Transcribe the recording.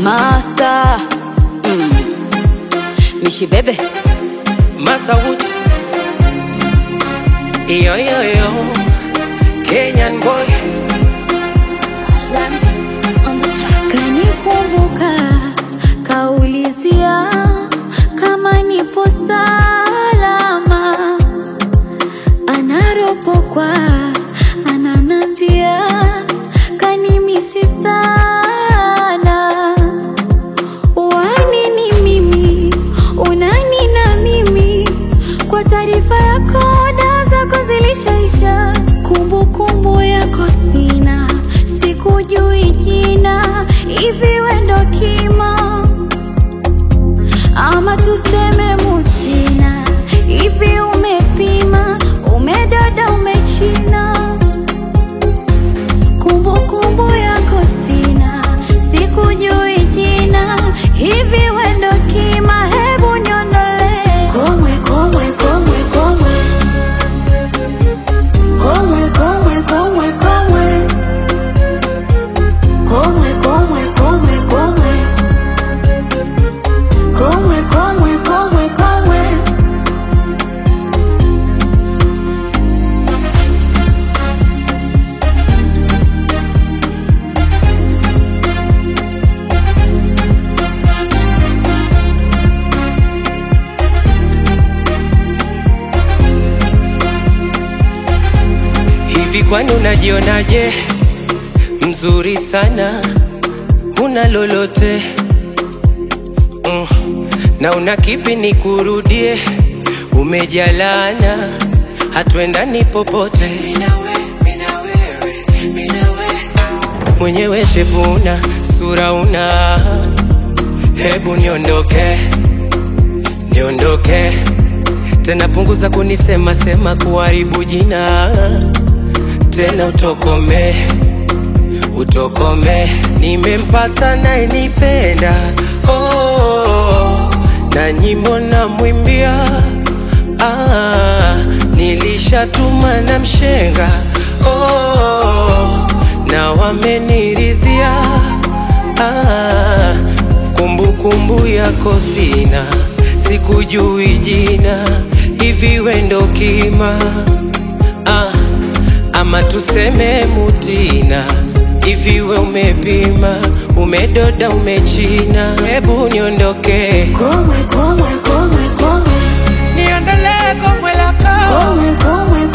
Master mm. Mishi bebe Masauti Yo yo yo Kenyan boy Kanikumbuka kaulizia kama nipo salama, anaropokwa ananambia kanimisi sana. Wanini mimi unani na mimi, kwa taarifa yako dawa zako zilishaisha, kumbukumbu yako sina, sikujui jina, hivi we ndo kima ama tuseme mutina, hivi umepima, umedada, umechina, kumbukumbu yako sina, sikujui jina, hivi we ndo kima, hebu niondolee komwe, komwe, komwe, komwe, komwe, komwe, komwe, komwe, komwe, komwe, komwe, komwe komwe komwe komwe komwe Hivi kwani unajionaje? Mzuri sana, una lolote mm. Na una kipi nikurudie? Umejalana, hatuendani popote mwenyewe shepuna, sura una, hebu niondoke, niondoke tena, punguza kunisema sema, kuharibu jina tena, utokome, utokome. Nimempata naye nipenda, oh, na nyimbo na mwimbia, ah, nilishatuma na mshenga, oh, na wameniridhia, ah, kumbukumbu yako sina, sikujui jina, hivi we ndo kima ah, ama tuseme mutina, hivi we umepima, umedoda, umechina, hebu niondoke, komwe komwe komwe komwe niondolee komwe lako komwe komwe